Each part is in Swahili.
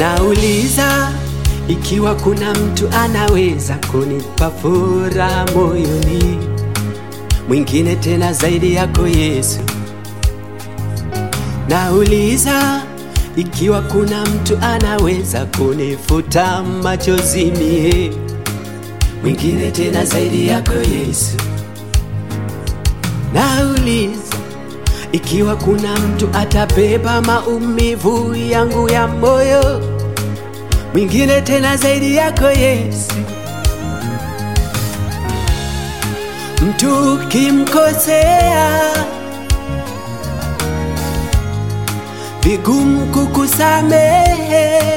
Nauliza ikiwa kuna mtu anaweza kunipa furaha moyoni, mwingine tena zaidi yako Yesu. Nauliza ikiwa kuna mtu anaweza kunifuta machozi mie, mwingine tena zaidi yako Yesu. Nauliza ikiwa kuna mtu atabeba maumivu yangu ya moyo, mwingine tena zaidi yako Yesu. Mtu ukimkosea, vigumu kukusamehe,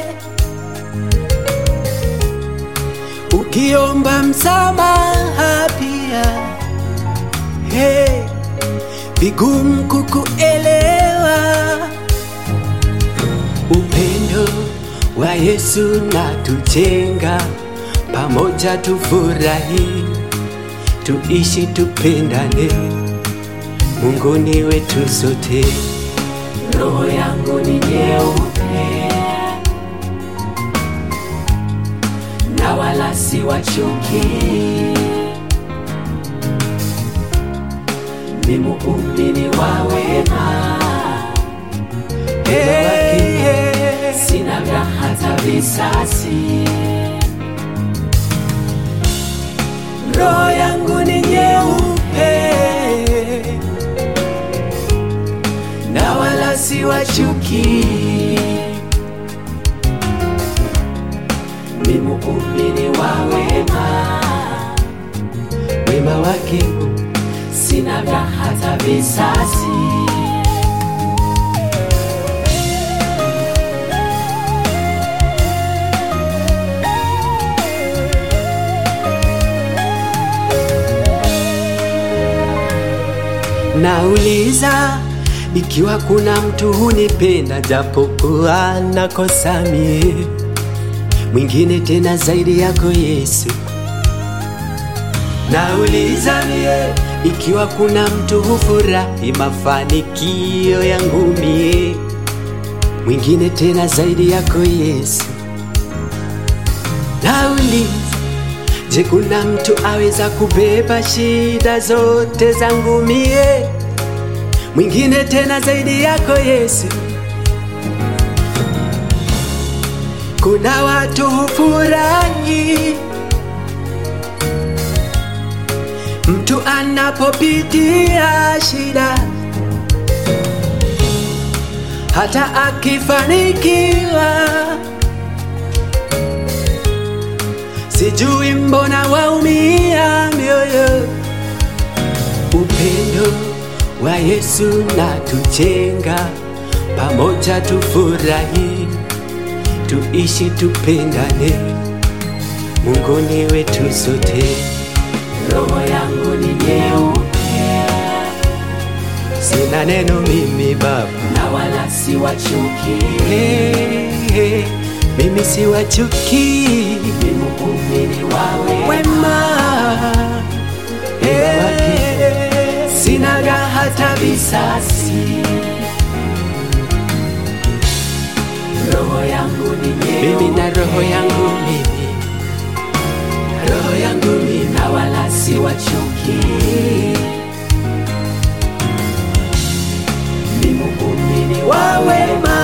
ukiomba msamaha pia hey, vigumu kukuelewa. Upendo wa Yesu na tujenga pamoja, tufurahi, tuishi, tupendane, Mungu ni wetu sote. Roho yangu ni nyeupe na wala si wa chuki, ni muumini wa wema, Hey, hey. sina vya hata visasi. Roho yangu ni nyeupe na wala si wa chuki, Ni muumini wa wema, wema wake sina vya hata visasi. Nauliza ikiwa kuna mtu hunipenda japokuwa nakosa mie, mwingine tena zaidi yako Yesu. Nauliza mie ikiwa kuna mtu hufurahi mafanikio yangu mie, mwingine tena zaidi yako Yesu. Nauliza Je, kuna mtu aweza kubeba shida zote zangu mie, mwingine tena zaidi yako Yesu? Kuna watu hufurahi mtu anapopitia shida, hata akifanikiwa Sijui mbona waumia mioyo. Upendo wa Yesu na tujenga pamoja, tufurahi, tuishi, tupendane, Mungu ni wetu sote. Roho yangu ni nyeupe Sina neno mimi Baba, na wala si wa chuki, hey, hey, mimi si wa chuki, ni muumini wa wema, wema hey, sinaga hata visasi. Roho yangu ni mimi nyeupe na roho yangu mimi, roho yangu mimi na wala si wa chuki, ni muumini wa wa wema,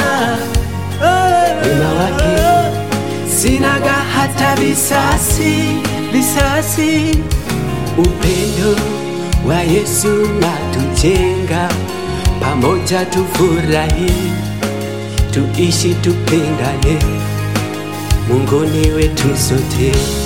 wema wake sinaga hata visasi, visasi. Upendo wa Yesu na tujenga pamoja, tufurahi, tuishi, tupendane, Mungu ni wetu sote.